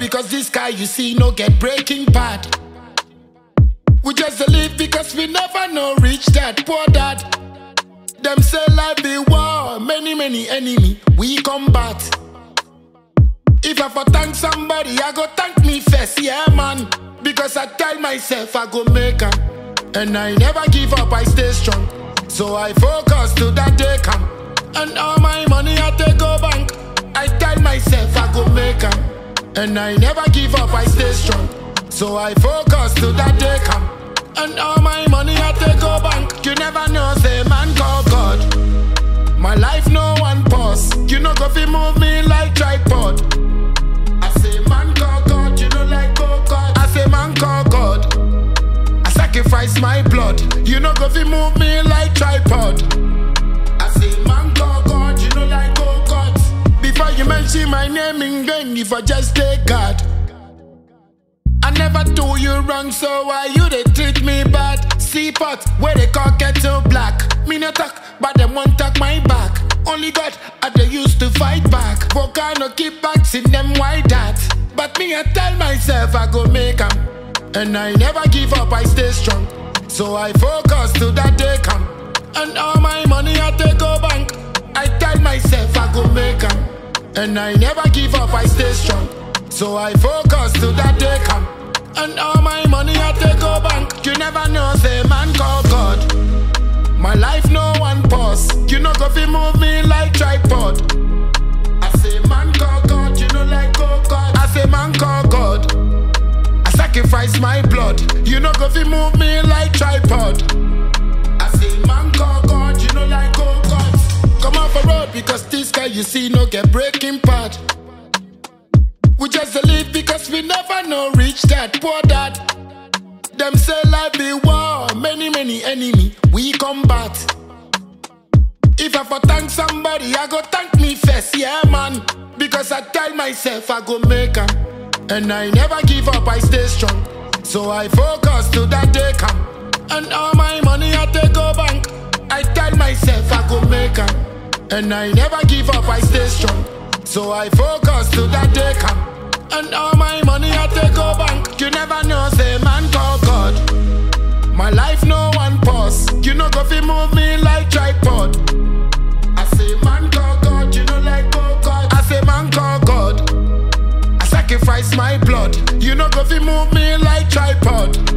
because this guy you see no get breaking bad. We just a live because we never know reach that poor dad. Them say life be war, many many enemy we combat. If I for thank somebody, I go thank me first, yeah man. Because I tell myself I go make am, and I never give up, I stay strong. So I focus till that day come, and all my money I take go bank. I tell myself I go make am, and I never give up, I stay strong. So I focus till that day come, and all my money I take go bank. You never know, say man call God. My life no one pause. You know go fi move me like tripod. I say man call God, you know like go God. I say man call God. I sacrifice my blood. You know go fi move me like tripod. I say man call God, you know like go God. Before you mention my name in vain, if I just take God. I never do you wrong, so why you they treat me bad? See pot where they call kettle black. Me no talk, but them won't talk my back. Only God I they used to fight back. Volcano keep back, see them why that. But me I tell myself I go make 'em, and I never give up, I stay strong. So I focus till that day come, and all my money I take go bank. I tell myself I go make 'em, and I never give up, I stay strong. So I focus till that day come. And all my money I take go bank. You never know, say man call God. My life no one pause. You know go fi move me like tripod. I say man call God, you know like go God. I say man call God. I sacrifice my blood. You know go fi move me like tripod. I say man call God, you know like go God. Come off a road because this guy you see no get breaking part. We just a live because we never know reach that poor dad. Them say life be war, many many enemy we combat. If I for thank somebody, I go thank me first, yeah man. Because I tell myself I go make 'em, and I never give up, I stay strong. So I focus till that day come, and all my money I take go bank. I tell myself I go make 'em, and I never give up, I stay strong. So I focus till that day come, and all my money I take go bank. You never know, say man call God. My life no one pause. You know go fi move me like tripod. I say man call God, you know like go God. I say man call God. I sacrifice my blood. You know go fi move me like tripod.